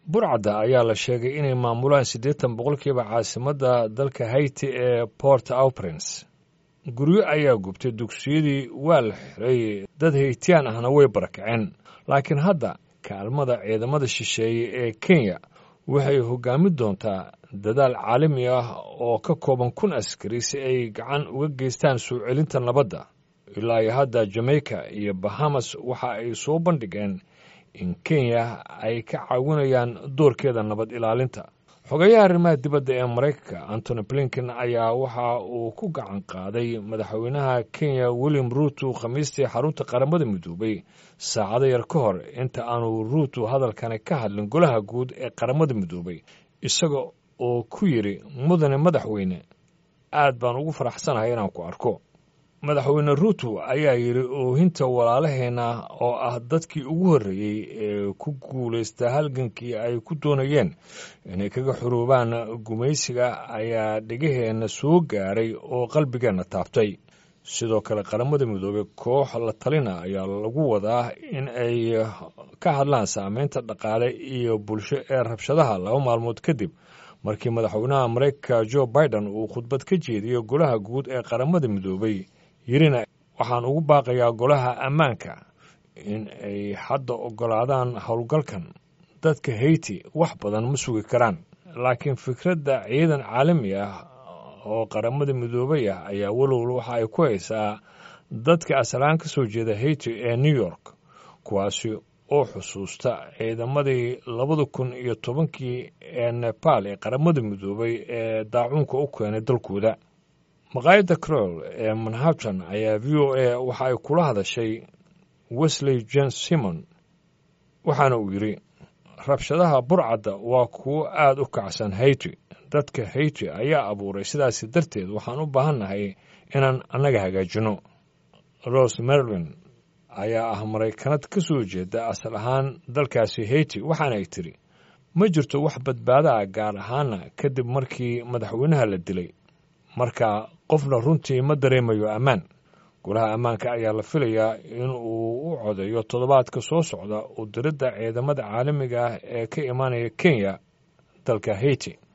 burcadda ayaa la sheegay inay maamulaan siddeetan boqolkiiba caasimadda dalka hayti ee port au prince guryo ayaa gubtay dugsiyadii waa la xiray dad haytiyaan ahna way barakaceen laakiin hadda kaalmada ciidamada shisheeye ee kenya waxay hoggaamin doontaa dadaal caalami ah oo ka kooban kun askari si ay gacan uga geystaan soo celinta nabadda ilaa iyo hadda jamaica iyo bahamas waxa ay soo bandhigeen in kenya ay ka caawinayaan doorkeeda nabad ilaalinta xogayaha arrimaha dibadda ee maraykanka antony blinken ayaa waxa uu ku gacan qaaday madaxweynaha kenya william ruuto khamiistii xarunta qaramada midoobay saacado yar ka hor inta aanu ruuto hadalkani ka hadlin golaha guud ee qaramada midoobay isaga oo ku yidhi mudane madaxweyne aad baan ugu faraxsanahay inaan ku arko madaxweyne ruuto ayaa yidhi oohinta walaalaheenna oo ah dadkii ugu horreeyey ee ku guulaysta halgankii ay ku doonayeen inay kaga xuruubaan gumaysiga ayaa dhegaheenna soo gaaray oo qalbigeenna taabtay sidoo kale qaramada midoobey koox la talina ayaa lagu wadaa in ay ka hadlaan saameynta dhaqaale iyo bulsho ee rabshadaha laba maalmood kadib markii madaxweynaha maraykanka jo biden uu khudbad ka jeediyey golaha guud ee qaramada midoobey yirina waxaan ugu baaqayaa golaha ammaanka in ay hadda oggolaadaan howlgalkan dadka hayti wax badan ma sugi karaan laakiin fikradda ciidan caalami ah oo qaramada midoobay ah ayaa walowla waxa ay ku haysaa dadka asalaan ka soo jeeda hayti ee new york kuwaasi oo xusuusta ciidamadii labada kun iyo tobankii ee nebaal ee qaramada midoobay ee daacuunka u keenay dalkooda maqaayadda crol ee manhattan ayaa v o a waxa ay kula hadashay wesley jen simon waxaana uu yidhi rabshadaha burcadda waa kuwo aad u kacsan hayti dadka hayti ayaa abuuray sidaasi darteed waxaan u baahannahay inaan annaga hagaajinno rose merlin ayaa ah maraykanad ka soo jeeda asal ahaan dalkaasi hayti waxaana ay tidhi ma jirto wax badbaada ah gaar ahaana kadib markii madaxweynaha la dilay marka qofna runtii ma dareemayo ammaan golaha ammaanka ayaa la filayaa in uu u codeeyo toddobaadka soo socda u diridda ciidamada caalamiga ah ee ka imaanaya kenya dalka hayti